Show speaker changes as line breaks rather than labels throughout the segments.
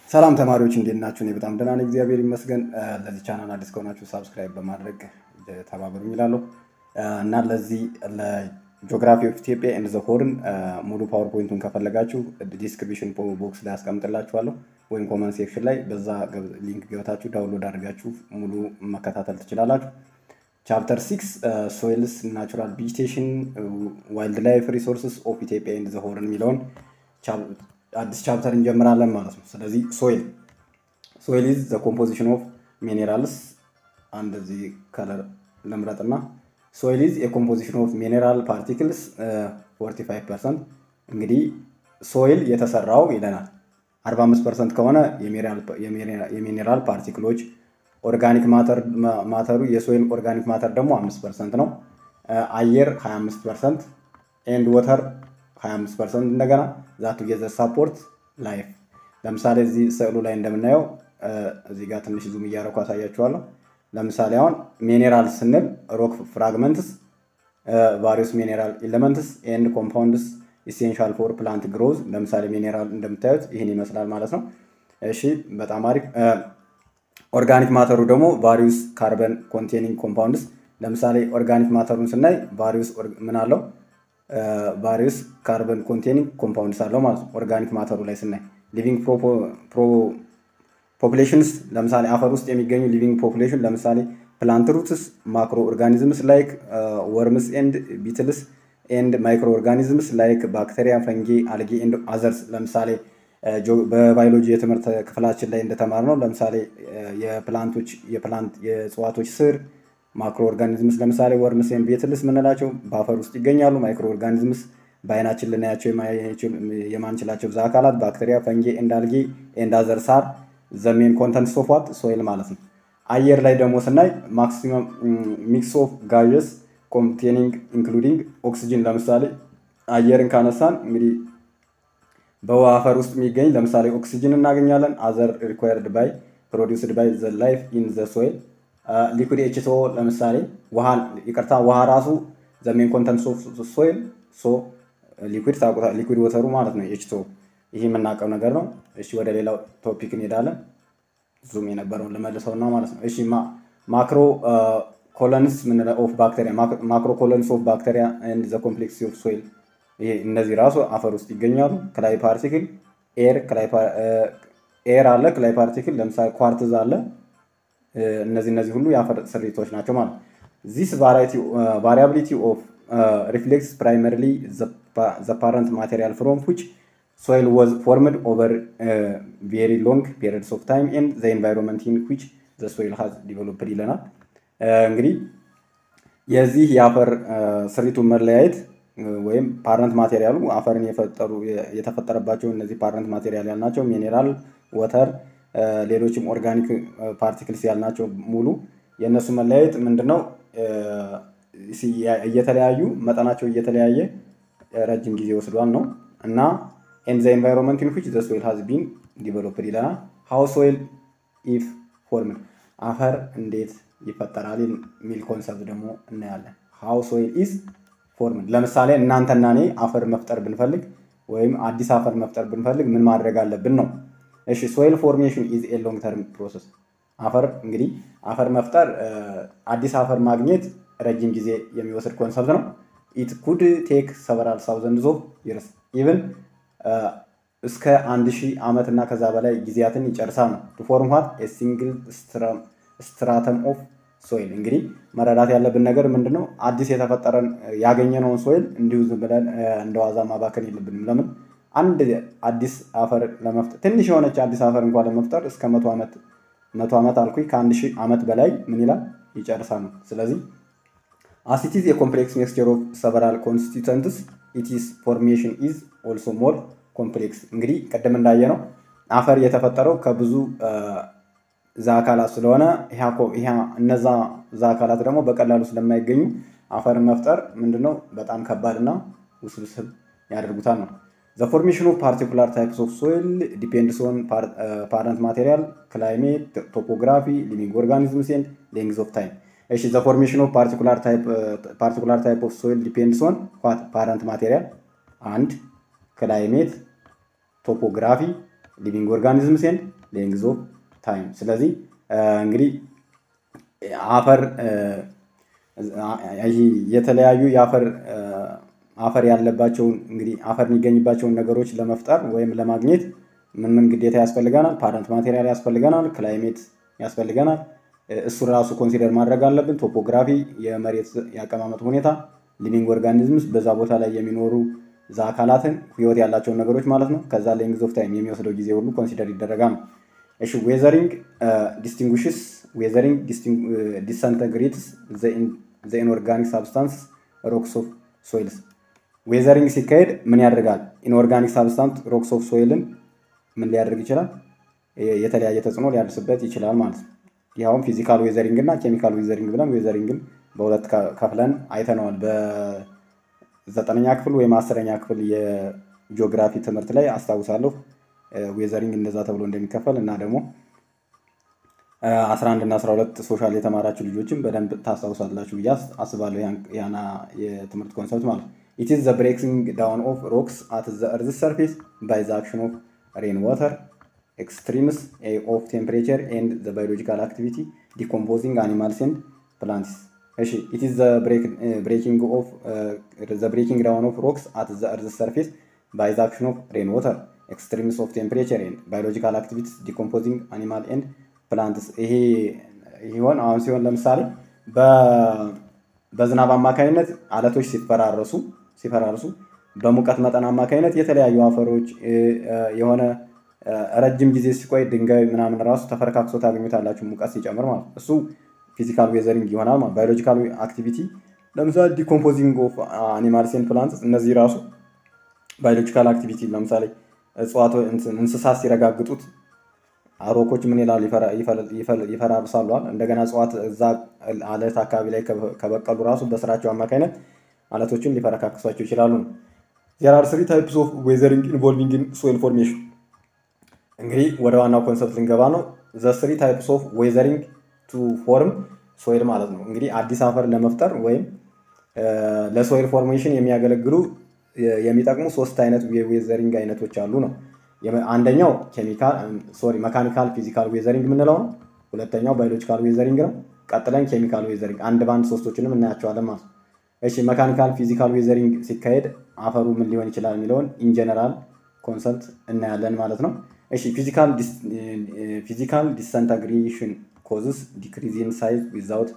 ሰላም ተማሪዎች እንዴት ናችሁ? እኔ በጣም ደህና ነኝ፣ እግዚአብሔር ይመስገን። ለዚህ ቻናል አዲስ ከሆናችሁ ሳብስክራይብ በማድረግ ተባበሩኝ ይላለሁ እና ለዚህ ለጂኦግራፊ ኦፍ ኢትዮጵያ ኤንድ ዘ ሆርን ሙሉ ፓወርፖይንቱን ከፈለጋችሁ ዲስክሪፕሽን ቦክስ ላይ አስቀምጥላችኋለሁ ወይም ኮመንት ሴክሽን ላይ በዛ ሊንክ ገብታችሁ ዳውንሎድ አድርጋችሁ ሙሉ መከታተል ትችላላችሁ። ቻፕተር ሲክስ ሶይልስ ናቹራል ቬጂቴሽን ዋይልድ ላይፍ ሪሶርስስ ኦፍ ኢትዮጵያ ኤንድ ዘ ሆርን የሚለውን አዲስ ቻፕተር እንጀምራለን ማለት ነው። ስለዚህ ሶይል ሶይል ኢዝ ዘ ኮምፖዚሽን ኦፍ ሚኔራልስ አንድ እዚህ ከለር ልምረጥና ሶይል ኢዝ የኮምፖዚሽን ኦፍ ሚኔራል ፓርቲክልስ 45 ፐርሰንት። እንግዲህ ሶይል የተሰራው ይለናል 45 ፐርሰንት ከሆነ የሚኔራል ፓርቲክሎች፣ ኦርጋኒክ ማተሩ የሶይል ኦርጋኒክ ማተር ደግሞ 5 ፐርሰንት ነው። አየር 25 ፐርሰንት ኤንድ ወተር 25 ፐርሰንት እንደገና ዛቱ ጌዘር ሳፖርት ላይፍ። ለምሳሌ እዚህ ስዕሉ ላይ እንደምናየው እዚህ ጋር ትንሽ ዙም እያደረኩ አሳያችኋለሁ። ለምሳሌ አሁን ሚኔራል ስንል ሮክ ፍራግመንትስ፣ ቫሪየስ ሚኔራል ኤሌመንትስ ኤንድ ኮምፓውንድስ ኢሴንሻል ፎር ፕላንት ግሮዝ። ለምሳሌ ሚኔራል እንደምታዩት ይህን ይመስላል ማለት ነው። እሺ በጣም አሪፍ። ኦርጋኒክ ማተሩ ደግሞ ቫሪየስ ካርበን ኮንቴኒንግ ኮምፓውንድስ። ለምሳሌ ኦርጋኒክ ማተሩን ስናይ ቫሪየስ ምን አለው ቫሪየስ ካርበን ኮንቴኒንግ ኮምፓውንድስ አለው ማለት ነው። ኦርጋኒክ ማተሩ ላይ ስናይ ሊቪንግ ፖፑሌሽንስ ለምሳሌ አፈር ውስጥ የሚገኙ ሊቪንግ ፖፑሌሽን ለምሳሌ ፕላንት ሩትስ፣ ማክሮ ኦርጋኒዝምስ ላይክ ወርምስ ኤንድ ቢትልስ ኤንድ ማይክሮ ኦርጋኒዝምስ ላይክ ባክቴሪያ፣ ፈንጌ፣ አልጌ ኤንድ አዘርስ። ለምሳሌ በባዮሎጂ የትምህርት ክፍላችን ላይ እንደተማርነው ለምሳሌ የፕላንቶች የፕላንት የእጽዋቶች ስር ማክሮ ኦርጋኒዝምስ ለምሳሌ ወርምስ ኤንድ ቤትልስ የምንላቸው በአፈር ውስጥ ይገኛሉ። ማይክሮ ኦርጋኒዝምስ በአይናችን ልናያቸው የማንችላቸው ብዛ አካላት ባክቴሪያ፣ ፈንጌ ኤንድ አልጌ ኤንድ አዘርስ አር ዘሜን ኮንተንት ኦፍ ዋት ሶይል ማለት ነው። አየር ላይ ደግሞ ስናይ ማክሲመም ሚክስ ኦፍ ጋዥስ ኮንቴኒንግ ኢንክሉዲንግ ኦክሲጅን ለምሳሌ አየርን ካነሳን እንግዲህ በውሃ አፈር ውስጥ የሚገኝ ለምሳሌ ኦክሲጅን እናገኛለን። አዘር ሪኳየርድ ባይ ፕሮዲውስድ ባይ ዘ ላይፍ ኢን ዘ ሶይል ሊኩድ ኤችቶ ለምሳሌ ውሃ ይቅርታ ውሃ ራሱ ዘሜን ኮንተንት ሶይል ሶ ሊኩድ ታቁታ ሊኩድ ወተሩ ማለት ነው ኤችቶ ይህ የምናውቀው ነገር ነው። እሺ ወደ ሌላው ቶፒክ እንሄዳለን። ዙም የነበረውን ልመልሰውና ማለት ነው። እሺ ማክሮ ኮሎንስ ኦፍ ባክቴሪያ ማክሮ ኮሎንስ ኦፍ ባክቴሪያ ኤንድ ዘ ኮምፕሌክስ ኦፍ ሶይል ይሄ እነዚህ ራሱ አፈር ውስጥ ይገኛሉ። ክላይ ፓርቲክል ኤር ኤር አለ ክላይ ፓርቲክል ለምሳሌ ኳርትዝ አለ እነዚህ እነዚህ ሁሉ የአፈር ስሪቶች ናቸው ማለት ነው። ዚስ ቫሪያቢሊቲ ኦፍ ሪፍሌክስ ፕራይመሪሊ ዘ ፓረንት ማቴሪያል ፍሮም ዊች ሶይል ዋዝ ፎርምድ ኦቨር ቬሪ ሎንግ ፔሪድስ ኦፍ ታይም ኤንድ ዘ ኤንቫይሮንመንት ኢን ዊች ዘ ሶይል ሃዝ ዲቨሎፕድ ይለናል። እንግዲህ የዚህ የአፈር ስሪቱን መለያየት ወይም ፓረንት ማቴሪያሉ አፈርን የፈጠሩ የተፈጠረባቸው እነዚህ ፓረንት ማቴሪያል ያልናቸው ሚኔራል፣ ወተር ሌሎችም ኦርጋኒክ ፓርቲክልስ ያልናቸው ሙሉ የእነሱ መለያየት ምንድነው? እየተለያዩ መጠናቸው እየተለያየ ረጅም ጊዜ ወስዷል ነው እና ኤንድ ዘ ኤንቫይሮንመንት ኢን ዊች ዘ ሶይል ሃዝ ቢን ዲቨሎፕድ ይለናል። ሃው ሶይል ኢፍ ፎርምድ አፈር እንዴት ይፈጠራል የሚል ኮንሰፕት ደግሞ እናያለን። ሃው ሶይል ኢዝ ፎርምድ ለምሳሌ እናንተና እኔ አፈር መፍጠር ብንፈልግ ወይም አዲስ አፈር መፍጠር ብንፈልግ ምን ማድረግ አለብን ነው እሺ ሶይል ፎርሜሽን ኢዝ ኤ ሎንግ ተርም ፕሮሰስ። አፈር እንግዲህ አፈር መፍጠር አዲስ አፈር ማግኘት ረጅም ጊዜ የሚወስድ ኮንሰፕት ነው። ኢት ኩድ ቴክ ሰቨራል ሳውዘንድ ኦፍ ይርስ ኢቭን እስከ አንድ ሺህ ዓመት እና ከዛ በላይ ጊዜያትን ይጨርሳል ነው ቱ ፎርም ዋት ኤ ሲንግል ስትራተም ኦፍ ሶይል። እንግዲህ መረዳት ያለብን ነገር ምንድን ነው? አዲስ የተፈጠረን ያገኘነውን ሶይል እንዲሁ ዝም ብለን እንደ ዋዛ ማባከን የለብንም። ለምን አንድ አዲስ አፈር ለመፍጠር ትንሽ የሆነች አዲስ አፈር እንኳን ለመፍጠር እስከ መቶ ዓመት መቶ ዓመት አልኩኝ ከአንድ ሺህ ዓመት በላይ ምን ይላል ይጨርሳል ነው። ስለዚህ አሲቲዝ የኮምፕሌክስ ሚክስቸር ኦፍ ሰቨራል ኮንስቲቱንትስ ኢቲስ ፎርሜሽን ኢዝ ኦልሶ ሞር ኮምፕሌክስ። እንግዲህ ቅድም እንዳየ ነው አፈር የተፈጠረው ከብዙ ዛ አካላት ስለሆነ እነዛ ዛ አካላት ደግሞ በቀላሉ ስለማይገኙ አፈርን መፍጠር ምንድነው በጣም ከባድና ውስብስብ ያደርጉታል ነው። ዘ ፎርሜሽን ኦፍ ፓርቲኩላር ታይፕስ ኦፍ ሶይል ዲፔንድስ ኦን ፓረንት ማቴሪያል፣ ክላይሜት፣ ቶፖግራፊ፣ ሊቪንግ ኦርጋኒዝምስ ኤንድ ሌንግዝ ኦፍ ታይም። እሺ ዘ ፎርሜሽን ኦፍ ፓርቲኩላር ታይፕ ኦፍ ሶይል ዲፔንድስ ኦን ፓረንት ማቴሪያል አንድ ክላይሜት፣ ቶፖግራፊ፣ ሊቪንግ ኦርጋኒዝምስ ኤንድ ሌንግዝ ኦፍ ታይም። ስለዚህ እንግዲህ አፈር የተለያዩ የአፈር አፈር ያለባቸውን እንግዲህ አፈር የሚገኝባቸውን ነገሮች ለመፍጠር ወይም ለማግኘት ምን ምን ግዴታ ያስፈልገናል? ፓረንት ማቴሪያል ያስፈልገናል፣ ክላይሜት ያስፈልገናል። እሱን ራሱ ኮንሲደር ማድረግ አለብን። ቶፖግራፊ፣ የመሬት የአቀማመጥ ሁኔታ፣ ሊቪንግ ኦርጋኒዝምስ በዛ ቦታ ላይ የሚኖሩ እዛ አካላትን ህይወት ያላቸውን ነገሮች ማለት ነው። ከዛ ሌንግዝ ኦፍ ታይም የሚወስደው ጊዜ ሁሉ ኮንሲደር ይደረጋል ነው። እሺ ዌዘሪንግ ዲስቲንጉሽስ ዌዘሪንግ ዲስኢንተግሬትስ ዘ ኢንኦርጋኒክ ሳብስታንስ ሮክስ ኦፍ ሶይልስ ዌዘሪንግ ሲካሄድ ምን ያደርጋል? ኢንኦርጋኒክ ሳብስታንስ ሮክስ ኦፍ ሶይልን ምን ሊያደርግ ይችላል? የተለያየ ተጽዕኖ ሊያደርስበት ይችላል ማለት ነው። ይኸውም ፊዚካል ዌዘሪንግ እና ኬሚካል ዌዘሪንግ ብለን ዌዘሪንግን በሁለት ከፍለን አይተነዋል። በዘጠነኛ ክፍል ወይም አስረኛ ክፍል የጂኦግራፊ ትምህርት ላይ አስታውሳለሁ ዌዘሪንግ እንደዛ ተብሎ እንደሚከፈል እና ደግሞ አስራ አንድ እና አስራ ሁለት ሶሻል የተማራችሁ ልጆችም በደንብ ታስታውሳላችሁ ብዬ አስባለሁ። ያና የትምህርት ኮንሰፕት ማለት ነው። ኢት ኢዝ ዘ ብሬኪንግ ዳውን ኦፍ ሮክስ አት ዘ እርዝ ሰርፌስ ባይ ዘ አክሽን ኦፍ ሬን ዋተር ኤክስትሪምስ ኦፍ ቴምፕሬቸር ኤንድ ዘ ባዮሎጂካል አክቲቪቲ ዲኮምፖዚንግ አኒማልስ ኤንድ ፕላንትስ። እሺ ኢት ኢዝ ዘ ብሬኪንግ ኦፍ ዘ ብሬኪንግ ዳውን ኦፍ ሮክስ አት ዘ እርዝ ሰርፌስ ባይ ዘ አክሽን ኦፍ ሬን ዋተር ኤክስትሪምስ ኦፍ ቴምፕሬቸር ኤንድ ባዮሎጂካል አክቲቪቲስ ዲኮምፖዚንግ አኒማል ኤንድ ፕላንትስ ይሄ ይሆን አሁን ሲሆን ለምሳሌ በዝናብ አማካኝነት አለቶች ሲፈራረሱ ሲፈራርሱ በሙቀት መጠን አማካኝነት የተለያዩ አፈሮች የሆነ ረጅም ጊዜ ሲቆይ ድንጋይ ምናምን ራሱ ተፈረካክሶ ታገኙታላችሁ ሙቀት ሲጨምር ማለት እሱ ፊዚካል ዌዘሪንግ ይሆናል ማለት ባዮሎጂካል አክቲቪቲ ለምሳሌ ዲኮምፖዚንግ ኦፍ አኒማልስ ኤንድ ፕላንትስ እነዚህ ራሱ ባዮሎጂካል አክቲቪቲ ለምሳሌ እጽዋቶ እንስሳት ሲረጋግጡት አሮኮች ምን ይላሉ? ይፈራርሳሉ። እንደገና እጽዋት እዛ አለት አካባቢ ላይ ከበቀሉ ራሱ በስራቸው አማካኝነት አለቶችን ሊፈረካክሷቸው ይችላሉ። ዜር አር ስሪ ታይፕስ ኦፍ ዌዘሪንግ ኢንቮልቪንግ ኢን ሶይል ፎርሜሽን። እንግዲህ ወደ ዋናው ኮንሰፕት ልንገባ ነው። ዘ ስሪ ታይፕስ ኦፍ ዌዘሪንግ ቱ ፎርም ሶይል ማለት ነው። እንግዲህ አዲስ አፈር ለመፍጠር ወይም ለሶይል ፎርሜሽን የሚያገለግሉ የሚጠቅሙ ሶስት አይነት የዌዘሪንግ አይነቶች አሉ ነው። አንደኛው ኬሚካል ሶሪ መካኒካል ፊዚካል ዌዘሪንግ የምንለው ነው። ሁለተኛው ባዮሎጂካል ዌዘሪንግ ነው። ቀጥለን ኬሚካል ዌዘሪንግ አንድ በአንድ ሶስቶችንም እናያቸዋለን ማለት ነው። እሺ መካኒካል ፊዚካል ዌዘሪንግ ሲካሄድ አፈሩ ምን ሊሆን ይችላል የሚለውን ኢንጀነራል ኮንሰፕት እናያለን ማለት ነው። እሺ ፊዚካል ዲስኢንተግሬሽን ኮዝስ ዲክሪዝ ኢን ሳይዝ ዊዛውት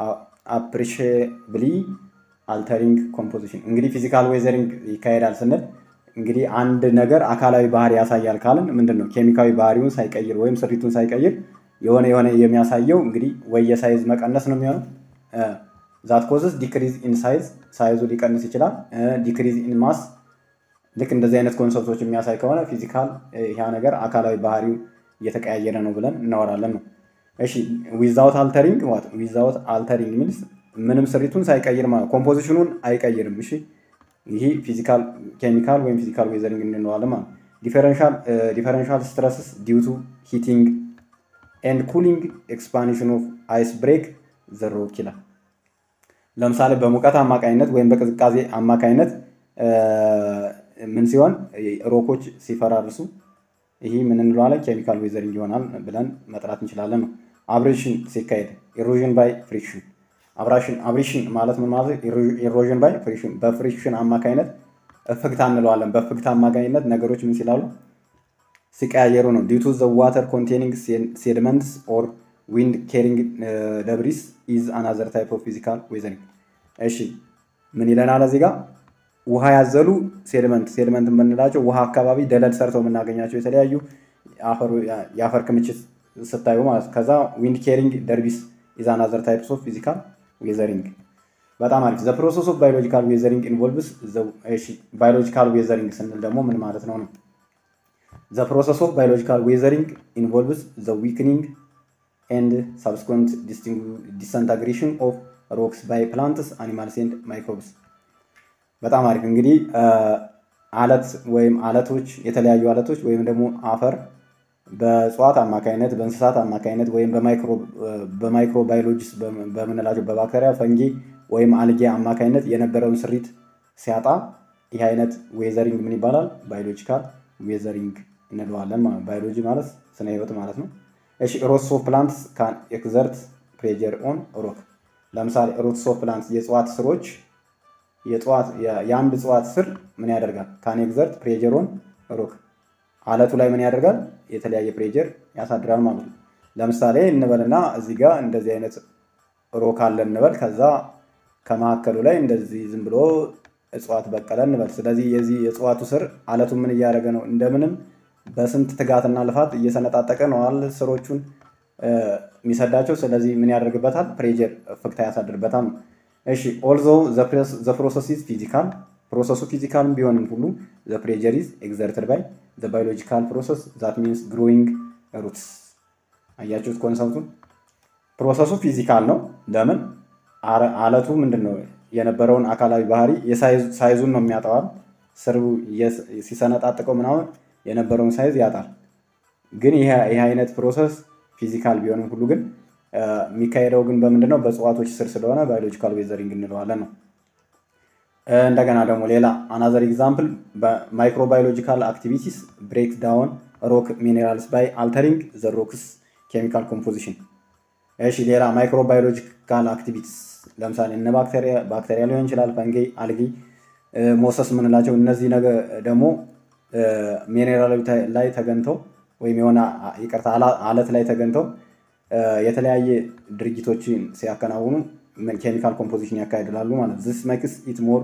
አፕሪሺየብሊ አልተሪንግ ኮምፖዚሽን። እንግዲህ ፊዚካል ዌዘሪንግ ይካሄዳል ስንል እንግዲህ አንድ ነገር አካላዊ ባህሪ ያሳያል ካልን ምንድን ነው ኬሚካዊ ባህሪውን ሳይቀይር ወይም ስሪቱን ሳይቀይር የሆነ የሆነ የሚያሳየው እንግዲህ ወይ የሳይዝ መቀነስ ነው የሚሆነው ዛት ኮዝስ ዲክሪዝ ኢን ሳይዝ ሳይዙ ሊቀንስ ይችላል። ዲክሪዝ ኢን ማስ ልክ እንደዚህ አይነት ኮንሰፕቶች የሚያሳይ ከሆነ ፊዚካል ያ ነገር አካላዊ ባህሪው እየተቀያየረ ነው ብለን እናወራለን ነው። እሺ ዊዛውት አልተሪንግ ዋት ዊዛውት አልተሪንግ ሚንስ ምንም ስሪቱን ሳይቀይር ማለት ኮምፖዚሽኑን አይቀይርም። እሺ ይሄ ፊዚካል ኬሚካል ወይም ፊዚካል ዌዘሪንግ እንለዋለን ማለት ዲፈረንሻል ዲፈረንሻል ስትረስስ ዲው ቱ ሂቲንግ ኤንድ ኩሊንግ ኤክስፓንሽን ኦፍ አይስ ብሬክ ዘ ሮክ ይላል። ለምሳሌ በሙቀት አማካኝነት ወይም በቅዝቃዜ አማካኝነት ምን ሲሆን ሮኮች ሲፈራርሱ ይህ ምን እንለዋለን? ኬሚካል ዌዘሪንግ ይሆናል ብለን መጥራት እንችላለን ነው። አብሬሽን ሲካሄድ ኢሮዥን ባይ ፍሪክሽን አብራሽን አብሬሽን ማለት ምን ማለት ኢሮዥን ባይ ፍሪክሽን በፍሪክሽን አማካኝነት እፍግታ እንለዋለን። በእፍግታ አማካኝነት ነገሮች ምን ሲላሉ ሲቀያየሩ ነው። ዲቱ ዘ ዋተር ኮንቴኒንግ ሴድመንትስ ኦር ዊንድ ኬሪንግ ደብሪስ ኢዝ አናዘር ታይፕ ኦፍ ፊዚካል ዌዘሪንግ። እሺ ምን ይለናል እዚህ ጋር ውሃ ያዘሉ ሴድመንት ሴድመንት የምንላቸው ውሃ አካባቢ ደለል ሰርተው የምናገኛቸው የተለያዩ የአፈር ክምችት ስታዩ ማለት ከዛ ዊንድ ኬሪንግ ደርቢስ ኢዝ አናዘር ታይፕስ ኦፍ ፊዚካል ዌዘሪንግ። በጣም አሪፍ። ዘ ፕሮሰስ ኦፍ ባዮሎጂካል ዌዘሪንግ ኢንቮልቭስ ባዮሎጂካል ዌዘሪንግ ስንል ደግሞ ምን ማለት ነው ነው ዘ ፕሮሰስ ኦፍ ባዮሎጂካል ዌዘሪንግ ኢንቮልቭስ ዘ ዊክኒንግ ኤንድ ሳብስኮንት ዲስኢንተግሬሽን ኦፍ ሮክስ ባይ ፕላንትስ አኒማልስ ኤንድ ማይክሮብስ። በጣም አሪፍ እንግዲህ አለት ወይም አለቶች የተለያዩ አለቶች ወይም ደግሞ አፈር በእጽዋት አማካኝነት በእንስሳት አማካኝነት ወይም በማይክሮ ባዮሎጂስ በምንላቸው በባክተሪያ ፈንጊ ወይም አልጌ አማካኝነት የነበረውን ስሪት ሲያጣ ይህ አይነት ዌዘሪንግ ምን ይባላል? ባዮሎጂካል ዌዘሪንግ እንለዋለን ማለት ባዮሎጂ ማለት ስነ ህይወት ማለት ነው። እሺ ሮትስ ኦፍ ፕላንትስ ካን ኤክዘርት ፕሬጀር ኦን ሮክ። ለምሳሌ ሮትስ ኦፍ ፕላንትስ የእጽዋት ስሮች የአንድ እጽዋት ስር ምን ያደርጋል? ካን ኤክዘርት ፕሬጀር ኦን ሮክ አለቱ ላይ ምን ያደርጋል? የተለያየ ፕሬጀር ያሳድራል ማለት ነው። ለምሳሌ እንበልና እዚህ ጋር እንደዚህ አይነት ሮክ አለ እንበል። ከዛ ከመካከሉ ላይ እንደዚህ ዝም ብሎ እጽዋት በቀለ እንበል። ስለዚህ የዚህ የእጽዋቱ ስር አለቱ ምን እያደረገ ነው? እንደምንም በስንት ትጋትና ልፋት እየሰነጣጠቀ ነው አለ ስሮቹን የሚሰዳቸው። ስለዚህ ምን ያደርግበታል? ፕሬጀር ፍክታ ያሳድርበታል። እሺ ኦልዞ ዘ ፕሮሰስ ኢዝ ፊዚካል ፕሮሰሱ ፊዚካልም ቢሆንም ሁሉ ዘ ፕሬጀር ኢዝ ኤግዘርትድ ባይ ዘ ባዮሎጂካል ፕሮሰስ ዛት ሚንስ ግሮዊንግ ሩትስ። አያችሁት ኮንሰፕቱን? ፕሮሰሱ ፊዚካል ነው። ለምን አለቱ ምንድን ነው የነበረውን አካላዊ ባህሪ ሳይዙን ነው የሚያጠዋል። ስሩ ሲሰነጣጥቀው ምናምን የነበረውን ሳይዝ ያጣል። ግን ይህ አይነት ፕሮሰስ ፊዚካል ቢሆንም ሁሉ ግን የሚካሄደው ግን በምንድን ነው? በእጽዋቶች ስር ስለሆነ ባዮሎጂካል ዌዘሪንግ እንለዋለን ነው። እንደገና ደግሞ ሌላ አናዘር ኤግዛምፕል በማይክሮባዮሎጂካል አክቲቪቲስ ብሬክ ዳውን ሮክ ሚኔራልስ ባይ አልተሪንግ ዘ ሮክስ ኬሚካል ኮምፖዚሽን። እሺ ሌላ ማይክሮባዮሎጂካል አክቲቪቲስ ለምሳሌ እነ ባክቴሪያ ባክቴሪያ ሊሆን ይችላል፣ ፈንጌ፣ አልጊ፣ ሞሰስ የምንላቸው እነዚህ ነገ ደግሞ ሚኔራል ላይ ተገንተው ወይም የሆነ ይቅርታ አለት ላይ ተገንተው የተለያየ ድርጊቶችን ሲያከናውኑ ኬሚካል ኮምፖዚሽን ያካሂዳሉ ማለት ዚስ ሜክስ ኢት ሞር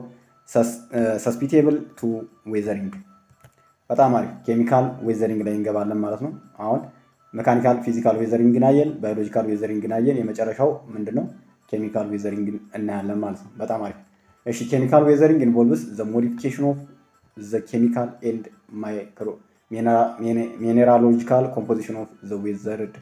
ሰስፒቴብል ቱ ዌዘሪንግ። በጣም አሪፍ ኬሚካል ዌዘሪንግ ላይ እንገባለን ማለት ነው። አሁን ሜካኒካል ፊዚካል ዌዘሪንግን አየን፣ ባዮሎጂካል ዌዘሪንግን አየን። የመጨረሻው ምንድን ነው? ኬሚካል ዌዘሪንግ እናያለን ማለት ነው። በጣም አሪፍ። እሺ ኬሚካል ዌዘሪንግ ኢንቮልቭስ ዘ ሞዲፊኬሽን ኦፍ ዘ ኬሚካል ኤንድ ማይክሮ ሚኔራሎጂካል ኮምፖዚሽን ኦፍ ዘ ዌዘርድ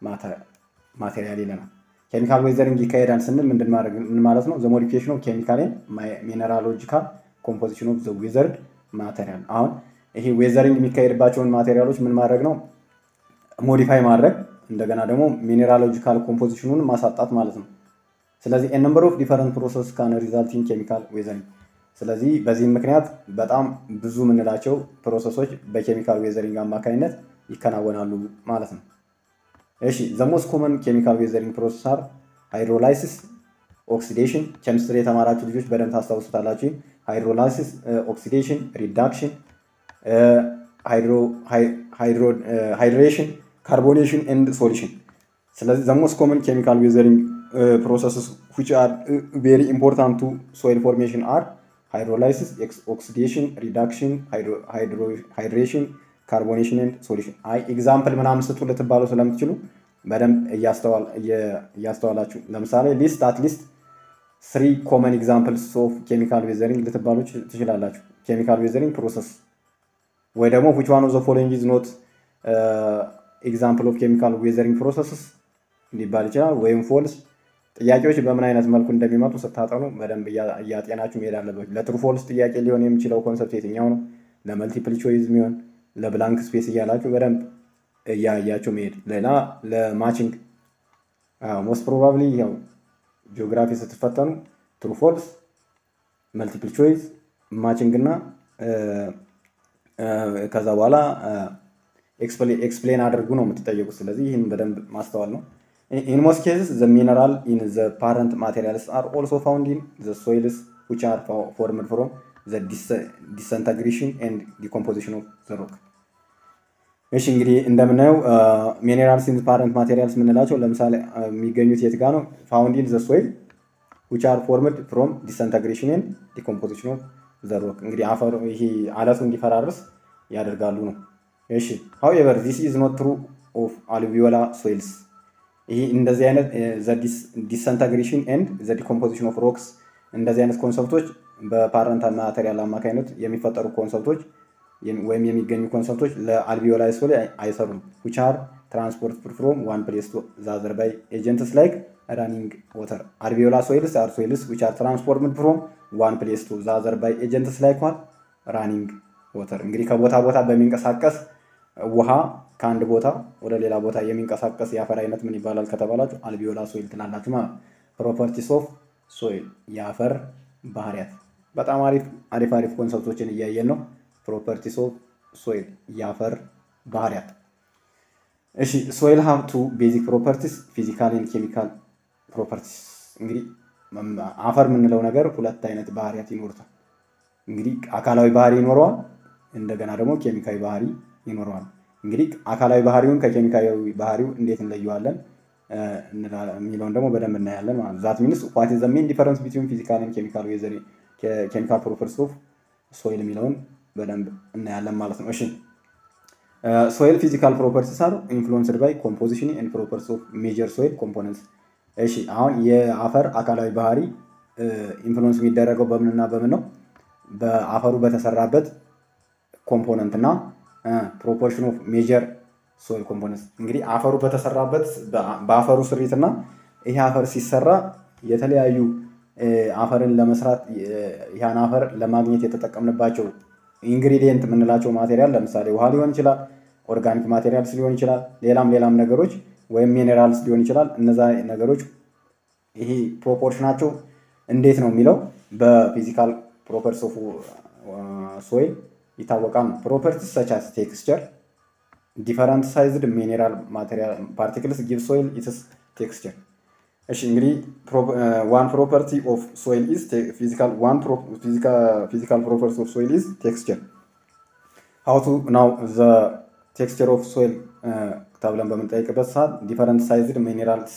ማቴሪያል ይለናል። ኬሚካል ዌዘሪንግ ይካሄዳል ስንል ምንድን ማድረግ ምን ማለት ነው? ዘ ሞዲፊኬሽን ኦፍ ኬሚካል ኤንድ ሚኔራሎጂካል ኮምፖዚሽን ኦፍ ዘ ዌዘርድ ማቴሪያል። አሁን ይሄ ዌዘሪንግ የሚካሄድባቸውን ማቴሪያሎች ምን ማድረግ ነው? ሞዲፋይ ማድረግ እንደገና ደግሞ ሚኔራሎጂካል ኮምፖዚሽኑን ማሳጣት ማለት ነው። ስለዚህ ነምበር ኦፍ ዲፈረንት ፕሮሰስ ካን ሪዛልት ኢን ኬሚካል ዌዘሪንግ። ስለዚህ በዚህም ምክንያት በጣም ብዙ የምንላቸው ፕሮሰሶች በኬሚካል ዌዘሪንግ አማካኝነት ይከናወናሉ ማለት ነው። እሺ ዘ ሞስት ኮመን ኬሚካል ዌዘሪንግ ፕሮሰስ አር ሃይድሮላይሲስ፣ ኦክሲዴሽን። ኬሚስትሪ የተማራችሁ ልጆች በደንብ ታስታውሱታላችሁ። ሃይድሮላይሲስ፣ ኦክሲዴሽን፣ ሪዳክሽን፣ ሃይድሬሽን፣ ካርቦኔሽን ኤንድ ሶሉሽን። ስለዚህ ዘ ሞስት ኮመን ኬሚካል ዌዘሪንግ ፕሮሰስስ ዊች አር ቬሪ ኢምፖርታንት ቱ ሶይል ፎርሜሽን አር ሃይድሮላይሲስ፣ ኦክሲዴሽን፣ ሪዳክሽን፣ ሃይድሬሽን ካርቦኔሽን ኤንድ ሶሉሽን። አይ ኤግዛምፕል ምናምን ስጡ ልትባሉ ስለምትችሉ በደንብ እያስተዋላችሁ ለምሳሌ ሊስት አት ሊስት ስሪ ኮመን ኤግዛምፕልስ ኦፍ ኬሚካል ዌዘሪንግ ልትባሉ ትችላላችሁ። ኬሚካል ዌዘሪንግ ፕሮሰስ ወይ ደግሞ ዊች ዋን ኦፍ ዘ ፎሎዊንግ ኢዝ ኖት ኤግዛምፕል ኦፍ ኬሚካል ዌዘሪንግ ፕሮሰስስ ሊባል ይችላል። ወይም ፎልስ። ጥያቄዎች በምን አይነት መልኩ እንደሚመጡ ስታጠኑ በደንብ እያጤናችሁ መሄድ አለባችሁ። ለትሩ ፎልስ ጥያቄ ሊሆን የሚችለው ኮንሰፕት የትኛው ነው? ለመልቲፕል ቾይዝ የሚሆን ለብላንክ ስፔስ እያላችሁ በደንብ እያያችሁ መሄድ። ሌላ ለማችንግ ሞስት ፕሮባብሊ ያው ጂኦግራፊ ስትፈተኑ ትሩ ፎልስ፣ መልቲፕል ቾይዝ፣ ማችንግ እና ከዛ በኋላ ኤክስፕሌን አድርጉ ነው የምትጠየቁት። ስለዚህ ይህን በደንብ ማስተዋል ነው። ኢን ሞስት ኬዝስ ዘ ሚነራል ኢን ዘ ፓረንት ማቴሪያልስ አር ኦልሶ ፋውንድ ኢን ዘ ሶይልስ ዊች አር ፎርምድ ፍሮም ዘ ዲሰንተግሬሽን ኤንድ ዲኮምፖዚሽን ኦፍ ዘ ሮክ። እሺ እንግዲህ እንደምናየው ሚኔራልስ ኢን ፓረንት ማቴሪያልስ የምንላቸው ለምሳሌ የሚገኙት የት ጋር ነው? ፋውንድ ኢን ዘ ሶይል ዊች አር ፎርምድ ፍሮም ዲሰንተግሬሽን ኤንድ ዲኮምፖዚሽን ኦፍ ዘ ሮክ። እንግዲህ አፈሩ ይሄ አለቱ እንዲፈራርስ ያደርጋሉ ነው። እሺ ሃውኤቨር ዚስ ኢዝ ኖት ትሩ ኦፍ አሉቪዮላ ሶይልስ። ይህ እንደዚህ አይነት ዲሰንተግሬሽን ኤንድ ዘ ዲኮምፖዚሽን ኦፍ ሮክስ እንደዚህ አይነት ኮንሰፕቶች በፓረንት ማቴሪያል አማካኝነት የሚፈጠሩ ኮንሰፕቶች ወይም የሚገኙ ኮንሰፕቶች ለአልቪዮላይ ሶይል አይሰሩም። ዊች አር ትራንስፖርት ፍሮም ዋን ፕሌስ ቱ ዛዘር ባይ ኤጀንትስ ላይክ ራኒንግ ወተር። አልቪዮላ ሶይልስ አር ሶይልስ ዊች አር ትራንስፎርምድ ፍሮም ዋን ፕሌስ ቱ ዛዘር ባይ ኤጀንትስ ላይክ ዋት ራኒንግ ወተር። እንግዲህ ከቦታ ቦታ በሚንቀሳቀስ ውሃ ከአንድ ቦታ ወደ ሌላ ቦታ የሚንቀሳቀስ የአፈር አይነት ምን ይባላል ከተባላችሁ አልቪዮላ ሶይል ትላላችሁ ማለት ነው። ፕሮፐርቲስ ኦፍ ሶይል የአፈር ባህሪያት። በጣም አሪፍ አሪፍ አሪፍ ኮንሰፕቶችን እያየን ነው። ፕሮፐርቲስ ኦፍ ሶይል የአፈር ባህሪያት። እሺ ሶይል ሃቭ ቱ ቤዚክ ፕሮፐርቲስ ፊዚካል ኤንድ ኬሚካል ፕሮፐርቲስ። እንግዲህ አፈር የምንለው ነገር ሁለት አይነት ባህሪያት ይኖሩታል። እንግዲህ አካላዊ ባህሪ ይኖረዋል፣ እንደገና ደግሞ ኬሚካዊ ባህሪ ይኖረዋል። እንግዲህ አካላዊ ባህሪውን ከኬሚካዊ ባህሪው እንዴት እንለየዋለን የሚለውን ደግሞ በደንብ እናያለን ማለት ነው። ዛት ሚንስ ዋት ኢዝ ዘ ሜን ዲፈረንስ ቢትዊን ፊዚካል ኤንድ ኬሚካል ዌዘር ኬሚካል ፕሮፐርቲስ ኦፍ ሶይል የሚለውን በደንብ እናያለን ማለት ነው። እሺ ሶይል ፊዚካል ፕሮፐርቲስ አር ኢንፍሉንስድ ባይ ኮምፖዚሽን ኤንድ ፕሮፐርቲስ ኦፍ ሜጀር ሶይል ኮምፖነንትስ። እሺ አሁን የአፈር አካላዊ ባህሪ ኢንፍሉንስ የሚደረገው በምንና በምን ነው? በአፈሩ በተሰራበት ኮምፖነንት እና ፕሮፖርሽን ኦፍ ሜጀር ሶይል ኮምፖነንት። እንግዲህ አፈሩ በተሰራበት በአፈሩ ስሪት እና ይሄ አፈር ሲሰራ የተለያዩ አፈርን ለመስራት ያን አፈር ለማግኘት የተጠቀምንባቸው ኢንግሪዲየንት የምንላቸው ማቴሪያል ለምሳሌ ውሃ ሊሆን ይችላል፣ ኦርጋኒክ ማቴሪያልስ ሊሆን ይችላል፣ ሌላም ሌላም ነገሮች ወይም ሚኔራልስ ሊሆን ይችላል። እነዛ ነገሮች ይሄ ፕሮፖርሽናቸው እንዴት ነው የሚለው በፊዚካል ፕሮፐርቲስ ኦፍ ሶይል ይታወቃል። ፕሮፐርቲስ ሰች አስ ቴክስቸር ዲፈረንት ሳይዝድ ሚኔራል ማቴሪያል ፓርቲክልስ ጊቭ ሶይል ኢትስ ቴክስቸር። እሺ እንግዲህ ዋን ፕሮፐርቲ ኦፍ ሶይል ኢዝ ፊዚካል ዋን ፊዚካል ፕሮፐርቲ ኦፍ ሶይል ኢዝ ቴክስቸር ሀው ቱ ናው ዘ ቴክስቸር ኦፍ ሶይል ተብለን በምንጠይቅበት ሰዓት ዲፈረንት ሳይዝድ ሚኔራልስ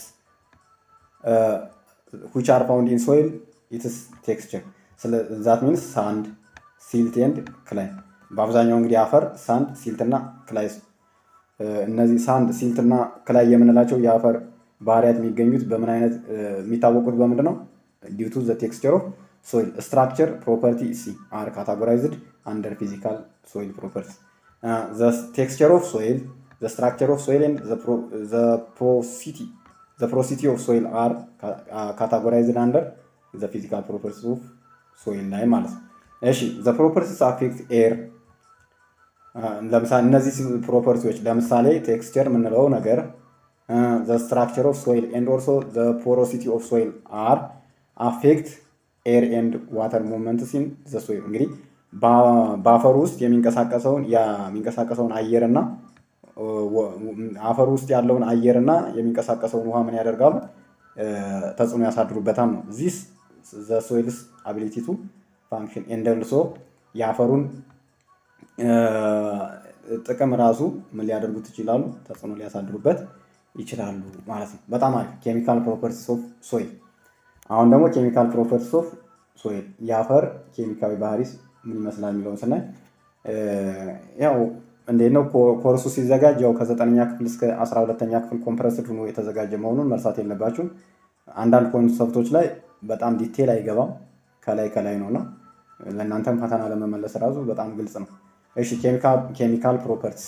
ዊች አር ፋውንድ ኢን ሶይል ኢትስ ቴክስቸር ዛት ሚንስ ሳንድ ሲልት ኤንድ ክላይ በአብዛኛው እንግዲህ አፈር ሳንድ ሲልትና ክላይ እነዚህ ሳንድ ሲልትና ክላይ የምንላቸው የአፈር ባህሪያት የሚገኙት በምን አይነት የሚታወቁት በምንድን ነው? ዲው ቱ ዘ ቴክስቸር ኦፍ ሶይል ስትራክቸር ፕሮፐርቲ ሲ አር ካታጎራይዝድ አንደር ፊዚካል ሶይል ፕሮፐርቲ ዘ ቴክስቸር ኦፍ ሶይል ዘ ስትራክቸር ኦፍ ሶይል ኤንድ ዘ ፕሮሲቲ ዘ ፕሮሲቲ ኦፍ ሶይል አር ካታጎራይዝድ አንደር ዘ ፊዚካል ፕሮፐርቲ ኦፍ ሶይል ላይ ማለት ነው። እሺ ዘ ፕሮፐርቲስ አፌክት ኤር ለምሳሌ እነዚህ ፕሮፐርቲዎች ለምሳሌ ቴክስቸር የምንለው ነገር ዘ ስትራክቸር ኦፍ ሶይል ኤንድ ኦልሶ ዘ ፖሮሲቲ ኦፍ ሶይል አር አፌክት ኤር ኤንድ ዋተር ሙቭመንትስ ኢን ዘ ሶይል። እንግዲህ በአፈሩ ውስጥ የሚንቀሳቀሰውን የሚንቀሳቀሰውን አየር እና አፈሩ ውስጥ ያለውን አየር እና የሚንቀሳቀሰውን ውሃ ምን ያደርጋሉ? ተጽዕኖ ያሳድሩበታል ነው ዚስ ዘ ሶይልስ አቢሊቲ ቱ ፋንክሽን ኤንድ ኦልሶ የአፈሩን ጥቅም ራሱ ምን ሊያደርጉት ይችላሉ? ተጽዕኖ ሊያሳድሩበት ይችላሉ ማለት ነው። በጣም አሪፍ ኬሚካል ፕሮፐርቲስ ኦፍ ሶይል። አሁን ደግሞ ኬሚካል ፕሮፐርቲስ ኦፍ ሶይል የአፈር ኬሚካዊ ባህሪስ ምን ይመስላል የሚለውን ስናይ ያው እንዴት ነው ኮርሱ ሲዘጋጅ ያው ከዘጠነኛ ክፍል እስከ አስራ ሁለተኛ ክፍል ኮምፕረስድ ሆኖ የተዘጋጀ መሆኑን መርሳት የለባችሁም። አንዳንድ ኮንሰፕቶች ላይ በጣም ዲቴል አይገባም፣ ከላይ ከላይ ነው እና ለእናንተም ፈተና ለመመለስ ራሱ በጣም ግልጽ ነው። እሺ ኬሚካል ፕሮፐርቲስ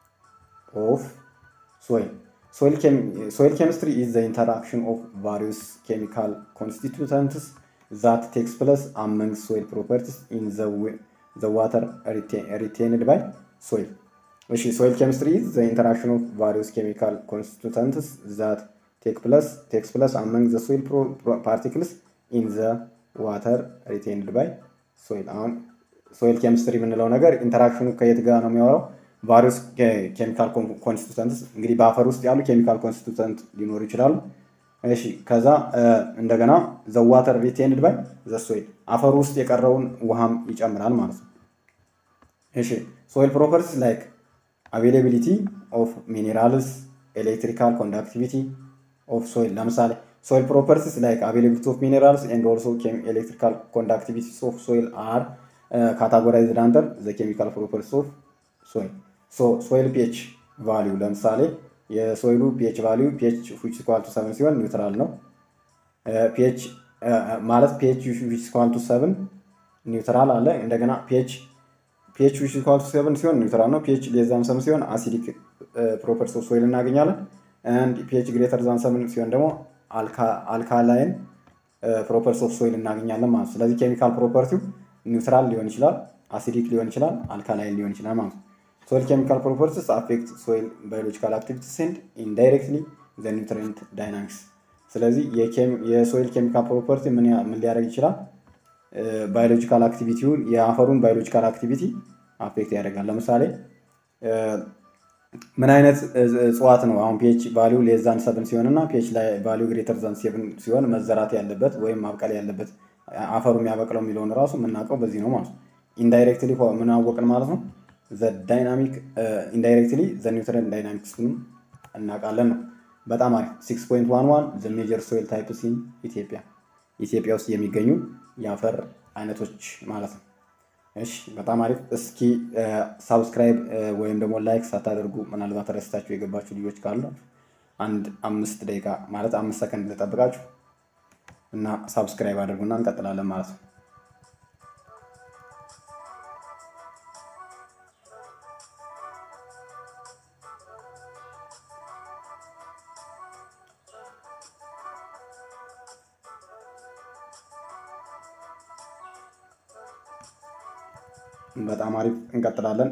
ኦፍ ሶይል ሶይል ኬሚስትሪ ኢዝ ዘ ኢንተራክሽን ኦፍ ቫሪየስ ኬሚካል ኮንስቲቱተንትስ ዛት ቴክስ ፕለስ አመንግ ሶይል ፕሮፐርቲስ ኢን ዘ ዋተር ሪቴንድ ባይ ሶይል። እሺ ሶይል ኬሚስትሪ ኢዝ ዘ ኢንተራክሽን ኦፍ ቫሪየስ ኬሚካል ኮንስቲቱተንትስ ዛት ቴክ ፕለስ ቴክስ ፕለስ አመንግ ዘ ሶይል ፓርቲክልስ ኢን ዘ ዋተር ሪቴንድ ባይ ሶይል። አሁን ሶይል ኬሚስትሪ የምንለው ነገር ኢንተራክሽኑ ከየት ጋር ነው የሚያወራው? ቫሪየስ ኬሚካል ኮንስቲቱተንትስ እንግዲህ በአፈር ውስጥ ያሉ ኬሚካል ኮንስቲቱተንት ሊኖሩ ይችላሉ። እሺ ከዛ እንደገና ዘ ዋተር ሪቴንድ ባይ ዘ ሶይል አፈር ውስጥ የቀረውን ውሃም ይጨምራል ማለት ነው። እሺ ሶይል ፕሮፐርቲስ ላይክ አቬይላቢሊቲ ኦፍ ሚኔራልስ ኤሌክትሪካል ኮንዳክቲቪቲ ኦፍ ሶይል ለምሳሌ ሶይል ፕሮፐርቲስ ላይክ አቬይላቢሊቲ ኦፍ ሚኔራልስ ኤንድ ኦልሶ ኤሌክትሪካል ኮንዳክቲቪቲስ ኦፍ ሶይል አር ካታጎራይዝድ አንደር ዘ ኬሚካል ፕሮፐርቲስ ኦፍ ሶይል ሶ ሶይል ፒኤች ቫሊዩ ለምሳሌ የሶይሉ ፒኤች ቫሊዩ ፒኤች ዊች ኢኳል ቱ ሰቨን ሲሆን ኒውትራል ነው። ፒኤች ማለት ፒኤች ዊች ኢኳል ቱ ሰቨን ኒውትራል አለ። እንደገና ፒኤች ፒኤች ዊች ኢኳል ቱ ሰቨን ሲሆን ኒውትራል ነው። ፒኤች ሌስ ዛን ሰቨን ሲሆን አሲዲክ ፕሮፐርቲስ ኦፍ ሶይል እናገኛለን። አንድ ፒኤች ግሬተር ዛን ሰቨን ሲሆን ደግሞ አልካላይን ፕሮፐርቲስ ኦፍ ሶይል እናገኛለን ማለት ነው። ስለዚህ ኬሚካል ፕሮፐርቲው ኒውትራል ሊሆን ይችላል፣ አሲዲክ ሊሆን ይችላል፣ አልካላይን ሊሆን ይችላል ማለት ነው። ሶይል ኬሚካል ፕሮፐርቲስ አፌክት ሶይል ባዮሎጂካል አክቲቪቲስ ኤንድ ኢንዳይሬክትሊ ዘ ኒውትሪየንት ዳይናሚክስ። ስለዚህ የሶይል ኬሚካል ፕሮፐርቲ ምን ሊያደርግ ይችላል? ባዮሎጂካል አክቲቪቲውን የአፈሩን ባዮሎጂካል አክቲቪቲ አፌክት ያደርጋል። ለምሳሌ ምን አይነት እጽዋት ነው አሁን ፒኤች ቫሊዩ ሌዛን ሰብን ሲሆን እና ፒኤች ላይ ቫሊዩ ግሬተር ዛን ሴቭን ሲሆን መዘራት ያለበት ወይም ማብቀል ያለበት አፈሩ የሚያበቅለው የሚለውን ራሱ የምናውቀው በዚህ ነው ማለት ነው። ኢንዳይሬክትሊ ምን አወቅን ማለት ነው? ዘ ዳይናሚክ ኢንዳይሬክትሊ ዘ ኒውትረንት ዳይናሚክስንም እናውቃለን ነው። በጣም አሪፍ ሲክስ ፖይንት ዋን ዋን ዘ ሜጀር ሶይል ታይፕስ ኢን ኢትዮጵያ ኢትዮጵያ ውስጥ የሚገኙ የአፈር አይነቶች ማለት ነው። እሺ በጣም አሪፍ። እስኪ ሳብስክራይብ ወይም ደግሞ ላይክ ሳታደርጉ ምናልባት ረስታችሁ የገባችሁ ልጆች ካሉ አንድ አምስት ደቂቃ ማለት አምስት ሰከንድ ልጠብቃችሁ እና ሳብስክራይብ አድርጉና እንቀጥላለን ማለት ነው። በጣም አሪፍ እንቀጥላለን።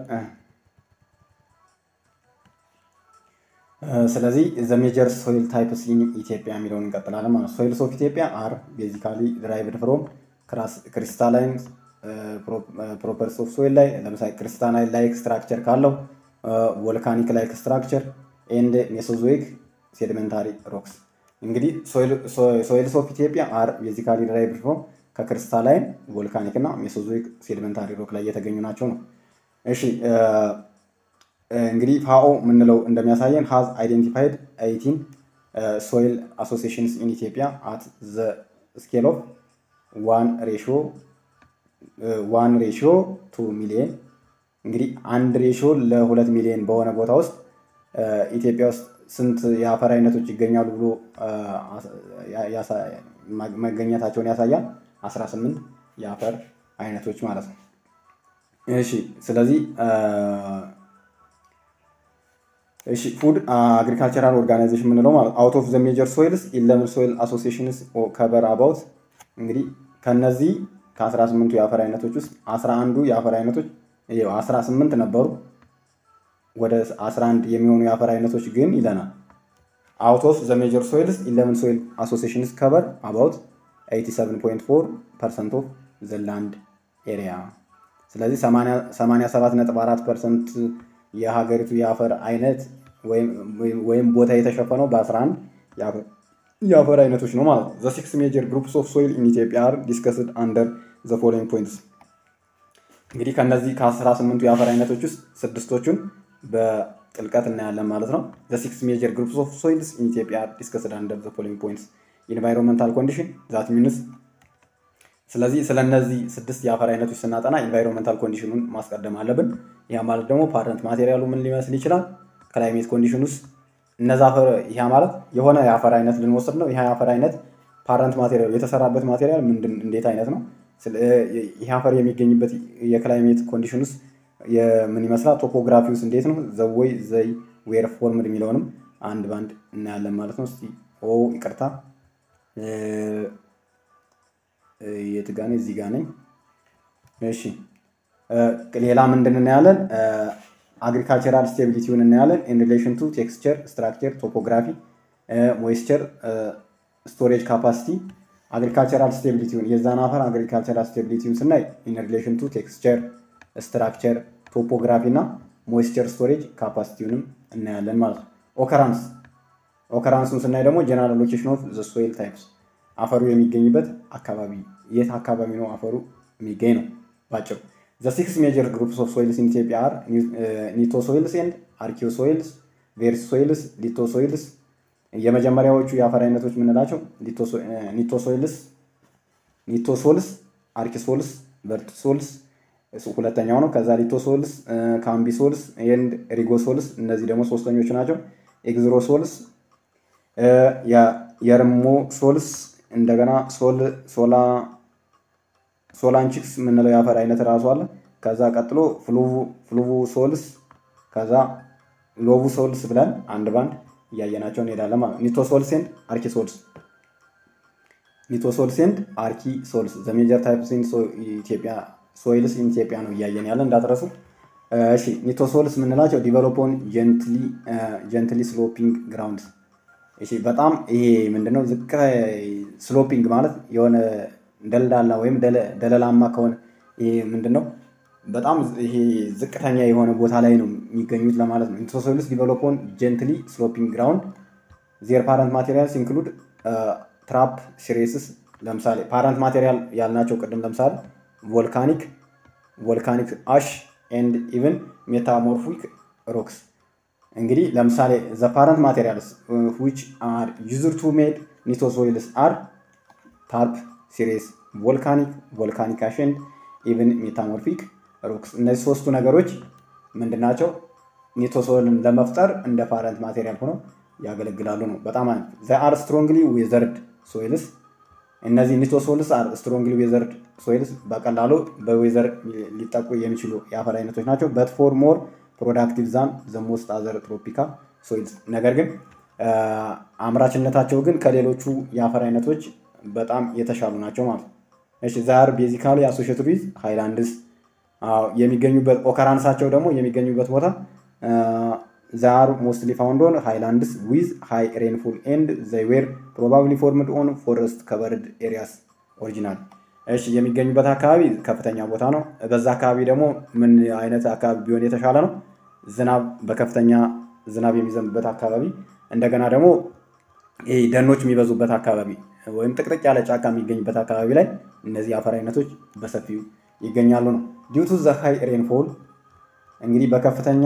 ስለዚህ ዘ ሜጀር ሶይል ታይፕስ ኢን ኢትዮጵያ የሚለውን እንቀጥላለን ማለት ነው። ሶይልስ ኦፍ ኢትዮጵያ አር ቤዚካሊ ድራይቭድ ፍሮም ክሪስታላይን ፕሮፐርስ ኦፍ ሶይል ላይ ለምሳሌ ክሪስታላይን ላይክ ስትራክቸር ካለው ቮልካኒክ ላይክ ስትራክቸር ኤንድ ሜሶዞይክ ሴዲሜንታሪ ሮክስ። እንግዲህ ሶይልስ ኦፍ ኢትዮጵያ አር ቤዚካሊ ድራይቭድ ፍሮም ከክሪስታላይን ቮልካኒክ እና ሜሶዞይክ ሴዲመንታሪ ሮክ ላይ የተገኙ ናቸው ነው። እሺ እንግዲህ ፋኦ የምንለው እንደሚያሳየን ሃዝ አይዴንቲፋይድ ኤይቲን ሶይል አሶሲሽንስ ኢን ኢትዮጵያ አት ዘ ስኬል ኦፍ ዋን ሬሽዮ ዋን ሬሽዮ ቱ ሚሊየን እንግዲህ አንድ ሬሽዮ ለሁለት ሚሊዮን በሆነ ቦታ ውስጥ ኢትዮጵያ ውስጥ ስንት የአፈር አይነቶች ይገኛሉ ብሎ መገኘታቸውን ያሳያል። 18 የአፈር አይነቶች ማለት ነው። እሺ ስለዚህ እሺ ፉድ አግሪካልቸራል ኦርጋናይዜሽን የምንለው ማለት አውት ኦፍ ዘ ሜጀር ሶይልስ ኢለቨን ሶይል አሶሲሽንስ ከበር አባውት እንግዲህ ከነዚህ ከ18ቱ የአፈር አይነቶች ውስጥ 11ዱ የአፈር አይነቶች 18 ነበሩ። ወደ 11 የሚሆኑ የአፈር አይነቶች ግን ይለናል አውት ኦፍ ዘ ሜጀር ሶይልስ ኢለቨን ሶይል አሶሲሽንስ ከበር አባውት 87.4 ፐርሰንት ኦፍ ዘ ላንድ ኤሪያ። ስለዚህ 87.4 ፐርሰንት የሀገሪቱ የአፈር አይነት ወይም ቦታ የተሸፈነው በ11 የአፈር አይነቶች ነው ማለት ነው። ዘ ሲክስ ሜጀር ግሩፕስ ኦፍ ሶይል ኢን ኢትዮጵያ አር ዲስከስድ አንደር ዘ ፎሎዊንግ ፖይንትስ። እንግዲህ ከእነዚህ ከ18ቱ የአፈር አይነቶች ውስጥ ስድስቶቹን በጥልቀት እናያለን ማለት ነው። ዘ ሲክስ ሜጀር ግሩፕስ ኦፍ ሶይልስ ኢን ኢትዮጵያ አር ዲስከስድ አንደር ዘ ፎሎዊንግ ፖይንትስ ኢንቫይሮንመንታል ኮንዲሽን ዛት ሚንስ ስለዚህ ስለ እነዚህ ስድስት የአፈር አይነቶች ስናጠና ኢንቫይሮንመንታል ኮንዲሽኑን ማስቀደም አለብን። ያ ማለት ደግሞ ፓረንት ማቴሪያሉ ምን ሊመስል ይችላል? ክላይሜት ኮንዲሽን ውስጥ እነዛ አፈር ይህ ማለት የሆነ የአፈር አይነት ልንወስድ ነው። ይህ የአፈር አይነት ፓረንት ማቴሪያሉ የተሰራበት ማቴሪያል ምንድን እንዴት አይነት ነው? ይህ አፈር የሚገኝበት የክላይሜት ኮንዲሽን ውስጥ ምን ይመስላል? ቶፖግራፊ ውስጥ እንዴት ነው? ዘወይ ዘይ ዌር ፎርምድ የሚለውንም አንድ ባንድ እናያለን ማለት ነው። እስቲ ኦ ይቅርታ የት ጋ ነኝ? እዚህ ጋ ነኝ። እሺ ሌላ ምንድን እናያለን? አግሪካልቸራል ስቴቢሊቲውን እናያለን። ኢን ሪሌሽን ቱ ቴክስቸር፣ ስትራክቸር፣ ቶፖግራፊ፣ ሞይስቸር፣ ስቶሬጅ ካፓሲቲ። አግሪካልቸራል ስቴቢሊቲውን የዛን አፈር አግሪካልቸራል ስቴቢሊቲውን ስናይ ኢን ሪሌሽን ቱ ቴክስቸር፣ ስትራክቸር፣ ቶፖግራፊ እና ሞይስቸር ስቶሬጅ ካፓሲቲውንም እናያለን ማለት ነው። ኦከራንስ ኦከራንሱን ስናይ ደግሞ ጀነራል ሎኬሽን ኦፍ ዘ ሶይል ታይፕስ አፈሩ የሚገኝበት አካባቢ የት አካባቢ ነው አፈሩ የሚገኝ ነው ባጭሩ። ዘ ሲክስ ሜጀር ግሩፕስ ኦፍ ሶይልስ ኢን ኢትዮጵያ አር ኒቶ ሶይልስ ኤንድ አርኪዮ ሶይልስ፣ ቬርስ ሶይልስ፣ ሊቶ ሶይልስ። የመጀመሪያዎቹ የአፈር አይነቶች የምንላቸው ኒቶ ሶይልስ፣ ኒቶ ሶልስ፣ አርኪ ሶልስ፣ ቨርት ሶልስ ሁለተኛው ነው። ከዛ ሊቶ ሶልስ፣ ካምቢ ሶልስ ኤንድ ሪጎ ሶልስ። እነዚህ ደግሞ ሶስተኞቹ ናቸው። ኤግዝሮ ሶልስ፣ የርሞ ሶልስ እንደገና ሶል ሶላ ሶላንቺክስ የምንለው የአፈር አይነት ራሱ አለ። ከዛ ቀጥሎ ፍሉቭ ሶልስ፣ ከዛ ሎቡ ሶልስ ብለን አንድ ባንድ እያየናቸው እንሄዳለን ማለት ኒቶ ሶልስ ኤንድ አርኪ ሶልስ ኒቶ ሶልስ ኤንድ አርኪ ሶልስ ዘ ሜጀር ታይፕስ ኢን ኢትዮጵያ ሶይልስ ኢን ኢትዮጵያ ነው እያየን ያለ እንዳትረሱ። እሺ ኒቶ ሶልስ የምንላቸው ዲቨሎፖን ጀንትሊ ስሎፒንግ ግራውንድ እሺ በጣም ይሄ ምንድነው ዝቅ ስሎፒንግ ማለት የሆነ ደልዳላ ወይም ደለላማ ከሆነ ይሄ ምንድነው በጣም ይሄ ዝቅተኛ የሆነ ቦታ ላይ ነው የሚገኙት ለማለት ነው። ኢንትሮሶይልስ ዲቨሎፕ ኦን ጀንትሊ ስሎፒንግ ግራውንድ ዜር ፓረንት ማቴሪያልስ ኢንክሉድ ትራፕ ሲሬስስ ለምሳሌ ፓረንት ማቴሪያል ያልናቸው ቅድም ለምሳሌ ቮልካኒክ ቮልካኒክ አሽ ኤንድ ኢቨን ሜታሞርፊክ ሮክስ እንግዲህ ለምሳሌ ዘ ፓረንት ማቴሪያልስ ዊች አር ዩዝድ ቱ ሜድ ኒቶሶይልስ አር ታርፕ ሲሬስ ቮልካኒክ ቮልካኒክ አሽ ኤንድ ኢቨን ሜታሞርፊክ ሮክስ እነዚህ ሶስቱ ነገሮች ምንድን ናቸው? ኒቶሶይልን ለመፍጠር እንደ ፓረንት ማቴሪያል ሆነው ያገለግላሉ ነው። በጣም ዘ አር ስትሮንግሊ ዌዘርድ ሶይልስ እነዚህ ኒቶሶይልስ አር ስትሮንግሊ ዌዘርድ ሶይልስ በቀላሉ በዌዘር ሊጠቁ የሚችሉ የአፈር አይነቶች ናቸው። በት ፎር ሞር ፕሮዳክቲቭ ዛን ዘ ሞስት አዘር ትሮፒካል ሶይልስ ነገር ግን አምራችነታቸው ግን ከሌሎቹ የአፈር አይነቶች በጣም የተሻሉ ናቸው ማለት ነው። እሺ ዛር ቤዚካሊ አሶሽትድ ዊዝ ሃይላንድስ የሚገኙበት ኦከራንሳቸው ደግሞ የሚገኙበት ቦታ ዛር ሞስትሊ ፋውንድ ኦን ሃይላንድስ ዊዝ ሃይ ሬንፉል ኤንድ ዘይ ዌር ፕሮባብሊ ፎርምድ ኦን ፎረስት ከቨርድ ኤሪያስ ኦሪጂናል። እሺ የሚገኙበት አካባቢ ከፍተኛ ቦታ ነው። በዛ አካባቢ ደግሞ ምን አይነት አካባቢ ቢሆን የተሻለ ነው? ዝናብ በከፍተኛ ዝናብ የሚዘንብበት አካባቢ፣ እንደገና ደግሞ ይሄ ደኖች የሚበዙበት አካባቢ ወይም ጥቅጥቅ ያለ ጫካ የሚገኝበት አካባቢ ላይ እነዚህ አፈር አይነቶች በሰፊው ይገኛሉ ነው። ዲው ቱ ዘ ሃይ ሬንፎል እንግዲህ በከፍተኛ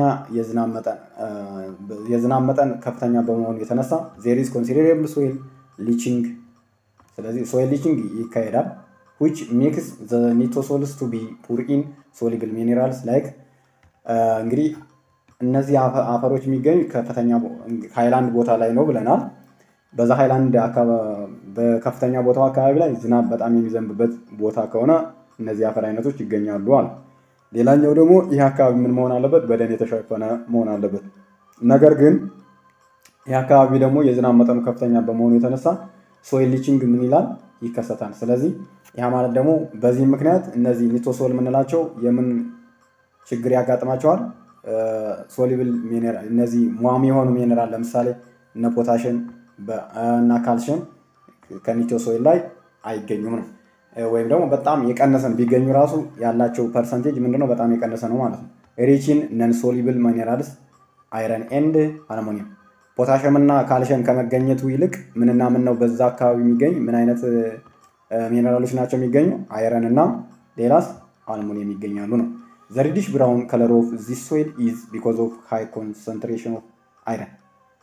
የዝናብ መጠን ከፍተኛ በመሆኑ የተነሳ ዜሪዝ ኮንሲደሬብል ሶይል ሊቺንግ፣ ስለዚህ ሶይል ሊቺንግ ይካሄዳል። ዊች ሜክስ ዘ ኒቶሶልስ ቱ ቢ ፑር ኢን ሶሊብል ሚኔራልስ ላይክ እንግዲህ እነዚህ አፈሮች የሚገኙ ከፍተኛ ሃይላንድ ቦታ ላይ ነው ብለናል። በዛ ሃይላንድ በከፍተኛ ቦታው አካባቢ ላይ ዝናብ በጣም የሚዘንብበት ቦታ ከሆነ እነዚህ አፈር አይነቶች ይገኛሉ አለ። ሌላኛው ደግሞ ይህ አካባቢ ምን መሆን አለበት? በደን የተሸፈነ መሆን አለበት። ነገር ግን ይህ አካባቢ ደግሞ የዝናብ መጠኑ ከፍተኛ በመሆኑ የተነሳ ሶይል ሊቺንግ ምን ይላል ይከሰታል። ስለዚህ ያ ማለት ደግሞ በዚህ ምክንያት እነዚህ ኒቶሶል የምንላቸው የምን ችግር ያጋጥማቸዋል? ሶሊብል ሚኔራል እነዚህ ሟሚ የሆኑ ሚኔራል ለምሳሌ እነ ፖታሽን እና ካልሽየም ከኒቶሶይል ላይ አይገኙም ነው። ወይም ደግሞ በጣም የቀነሰን ቢገኙ ራሱ ያላቸው ፐርሰንቴጅ ምንድነው? በጣም የቀነሰ ነው ማለት ነው። ሪችን ነን ሶሊብል ሚኔራልስ አይረን ኤንድ አልሞኒየም ፖታሽየም እና ካልሽየም ከመገኘቱ ይልቅ ምንና ምን ነው በዛ አካባቢ የሚገኝ ምን አይነት ሚኔራሎች ናቸው የሚገኙ? አይረን እና ሌላስ አልሙኒየም ይገኛሉ ነው። ዘ ሪዲሽ ብራውን ከለር ኦፍ ዚስ ሶይል ኢዝ ቢኮዝ ኦፍ ሃይ ኮንሰንትሬሽን ኦፍ አይረን።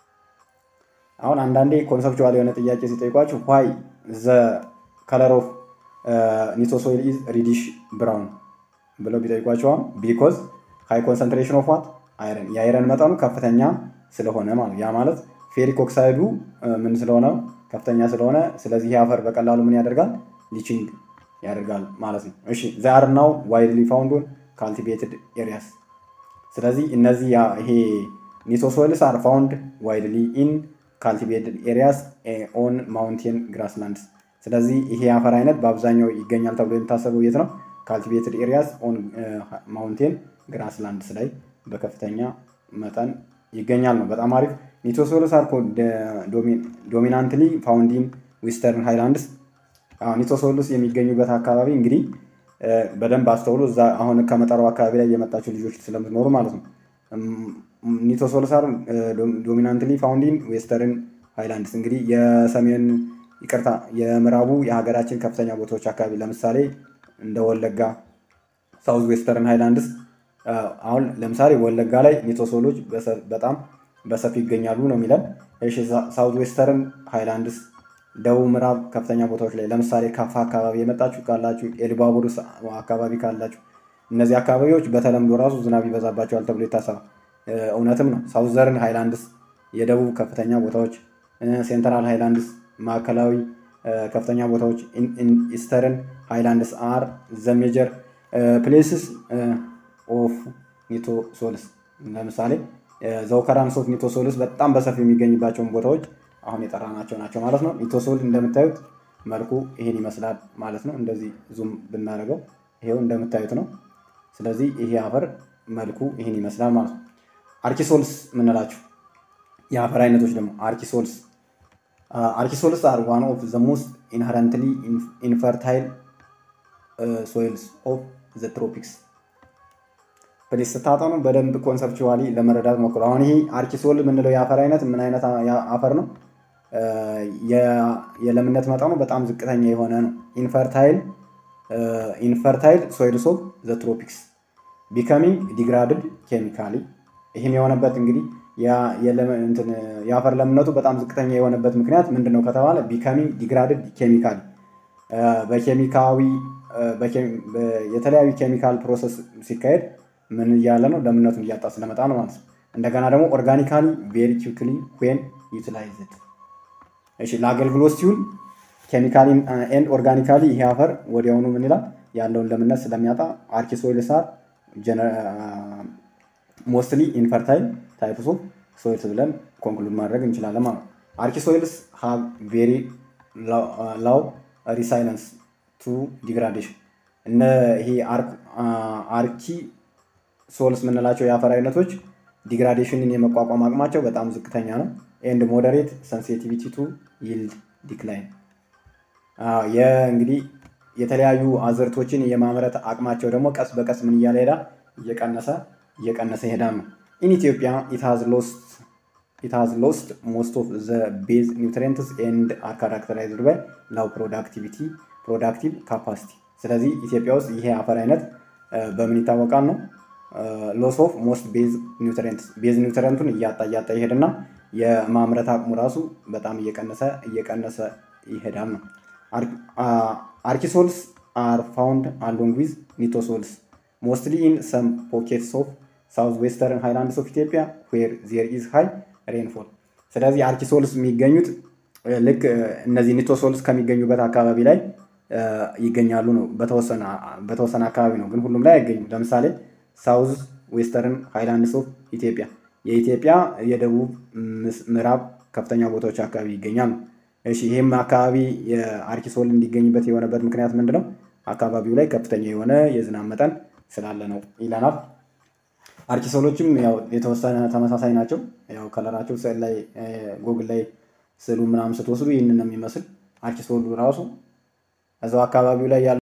አሁን አንዳንዴ ኮንሰፕቹዋል የሆነ ጥያቄ ሲጠይቋችሁ ዋይ ዘ ከለር ኦፍ ኒቶሶይል ኢዝ ሪዲሽ ብራውን ብለው ቢጠይቋቸዋል ቢኮዝ ሃይ ኮንሰንትሬሽን ኦፍ ዋት አይረን የአይረን መጠኑ ከፍተኛ ስለሆነ ማለት ያ ማለት ፌሪክ ኦክሳይዱ ምን ስለሆነ ከፍተኛ ስለሆነ ስለዚህ አፈር በቀላሉ ምን ያደርጋል ሊቺንግ ያደርጋል ማለት ነው። እሺ ዛር ናው ዋይድሊ ፋውንድ ኦን ካልቲቬትድ ኤሪያስ። ስለዚህ እነዚህ ይሄ ኒቶሶይልስ አር ፋውንድ ዋይድሊ ኢን ካልቲቬትድ ኤሪያስ ኦን ማውንቴን ግራስላንድስ። ስለዚህ ይሄ አፈር አይነት በአብዛኛው ይገኛል ተብሎ የሚታሰበው የት ነው? ካልቲቬትድ ኤሪያስ ኦን ማውንቴን ግራስላንድስ ላይ በከፍተኛ መጠን ይገኛል ነው። በጣም አሪፍ። ኒቶሶይልስ አር ዶሚናንትሊ ፋውንድ ኢን ዌስተርን ሃይላንድስ። ኒቶሶይልስ የሚገኙበት አካባቢ እንግዲህ በደንብ አስተውሉ። እዛ አሁን ከመጠራው አካባቢ ላይ የመጣችሁ ልጆች ስለምትኖሩ ማለት ነው። ኒቶሶይልስ አር ዶሚናንትሊ ፋውንድ ኢን ዌስተርን ሃይላንድስ። እንግዲህ የሰሜን ይቅርታ፣ የምዕራቡ የሀገራችን ከፍተኛ ቦታዎች አካባቢ ለምሳሌ እንደ ወለጋ ሳውዝ ዌስተርን ሃይላንድስ አሁን ለምሳሌ ወለጋ ላይ ኒቶሶሎች በጣም በሰፊ ይገኛሉ ነው የሚለን። እሺ ሳውዝ ዌስተርን ሃይላንድስ ደቡብ ምዕራብ ከፍተኛ ቦታዎች ላይ ለምሳሌ ካፋ አካባቢ የመጣችሁ ካላችሁ፣ ኤሊባቡር አካባቢ ካላችሁ እነዚህ አካባቢዎች በተለምዶ ራሱ ዝናብ ይበዛባቸዋል ተብሎ ይታሰባል። እውነትም ነው። ሳውዘርን ሃይላንድስ የደቡብ ከፍተኛ ቦታዎች፣ ሴንትራል ሃይላንድስ ማዕከላዊ ከፍተኛ ቦታዎች፣ ኢስተርን ሃይላንድስ አር ዘ ሜጀር ፕሌስስ ኦፍ ኒቶሶልስ ለምሳሌ ዘውከራንስ ኦፍ ኒቶሶልስ በጣም በሰፊ የሚገኝባቸውን ቦታዎች አሁን የጠራናቸው ናቸው ማለት ነው። ኒቶሶል እንደምታዩት መልኩ ይሄን ይመስላል ማለት ነው። እንደዚህ ዙም ብናደርገው ይሄው እንደምታዩት ነው። ስለዚህ ይሄ አፈር መልኩ ይሄን ይመስላል ማለት ነው። አርኪሶልስ የምንላቸው የአፈር አይነቶች ደግሞ አርኪሶልስ አርኪሶልስ አር ዋን ኦፍ ዘ ሞስት ኢንሄረንትሊ ኢንፈርታይል ሶይልስ ኦፍ ዘ ትሮፒክስ ፕሊስ ስታጠኑ በደንብ ኮንሰፕቹዋሊ ለመረዳት ሞክሩ። አሁን ይሄ አርኪሶል የምንለው የአፈር አይነት ምን አይነት አፈር ነው? የለምነት መጠኑ በጣም ዝቅተኛ የሆነ ነው። ኢንፈርታይል ኢንፈርታይል ሶይልስ ኦፍ ዘ ትሮፒክስ ቢከሚንግ ዲግራድድ ኬሚካሊ። ይህም የሆነበት እንግዲህ የአፈር ለምነቱ በጣም ዝቅተኛ የሆነበት ምክንያት ምንድን ነው ከተባለ ቢከሚንግ ዲግራድድ ኬሚካሊ በኬሚካዊ የተለያዩ ኬሚካል ፕሮሰስ ሲካሄድ ምን እያለ ነው ለምነቱን እያጣ ስለመጣ ነው ማለት ነው። እንደገና ደግሞ ኦርጋኒካሊ ቬሪ ኪክሊ ዌን ዩቲላይዝድ እሺ ለአገልግሎት ሲውል ኬሚካሊ ኤንድ ኦርጋኒካሊ ይሄ አፈር ወዲያውኑ ምን ይላል ያለውን ለምነት ስለሚያጣ አርኪሶይልስ አር ሞስትሊ ኢንፈርታይል ታይፕስ ኦፍ ሶይልስ ብለን ኮንክሉድ ማድረግ እንችላለን ማለት ነው። አርኪሶይልስ ሃቭ ቬሪ ላው ሪሳይለንስ ቱ ዲግራዴሽን እነ ይሄ አርኪ ሶልስ የምንላቸው የአፈር አይነቶች ዲግራዴሽንን የመቋቋም አቅማቸው በጣም ዝቅተኛ ነው። ኤንድ ሞደሬት ሰንሲቲቪቲ ቱ ይልድ ዲክላይን እንግዲህ የተለያዩ አዝርቶችን የማምረት አቅማቸው ደግሞ ቀስ በቀስ ምን እያለ ሄዳ እየቀነሰ እየቀነሰ ይሄዳል ነው። ኢን ኢትዮጵያ ኢት ሃዝ ሎስት ሞስት ኦፍ ዘ ቤዝ ኒውትሪየንትስ ኤንድ አር ካራክተራይዝድ ባይ ላው ፕሮዳክቲቪቲ ፕሮዳክቲቭ ካፓሲቲ። ስለዚህ ኢትዮጵያ ውስጥ ይሄ አፈር አይነት በምን ይታወቃል ነው ሎስ ኦፍ ሞስት ቤዝ ኒውትሪየንትስ ቤዝ ኒውትሪየንቱን እያጣ እያጣ ይሄድና የማምረት አቅሙ ራሱ በጣም እየቀነሰ እየቀነሰ ይሄዳል ነው። አርኪሶልስ አር ፋውንድ አሎንግ ዊዝ ኒቶሶልስ ሞስትሊ ኢን ሰም ፖኬትስ ኦፍ ሳውዝ ዌስተርን ሃይላንድስ ኦፍ ኢትዮጵያ ዌር ዜር ኢዝ ሃይ ሬንፎል። ስለዚህ አርኪሶልስ የሚገኙት ልክ እነዚህ ኒቶሶልስ ከሚገኙበት አካባቢ ላይ ይገኛሉ ነው። በተወሰነ አካባቢ ነው፣ ግን ሁሉም ላይ አይገኙም። ለምሳሌ ሳውዝ ዌስተርን ሃይላንድስ ኦፍ ኢትዮጵያ የኢትዮጵያ የደቡብ ምዕራብ ከፍተኛ ቦታዎች አካባቢ ይገኛል ነው። እሺ ይህም አካባቢ የአርኪሶል እንዲገኝበት የሆነበት ምክንያት ምንድን ነው? አካባቢው ላይ ከፍተኛ የሆነ የዝናብ መጠን ስላለ ነው ይለናል። አርኪሶሎችም ያው የተወሰነ ተመሳሳይ ናቸው። ያው ከለራቸው ስዕል ላይ ጎግል ላይ ስዕሉ ምናምን ስትወስዱ ይህንን ነው የሚመስል። አርኪሶሉ ራሱ እዛው አካባቢው ላይ ያለ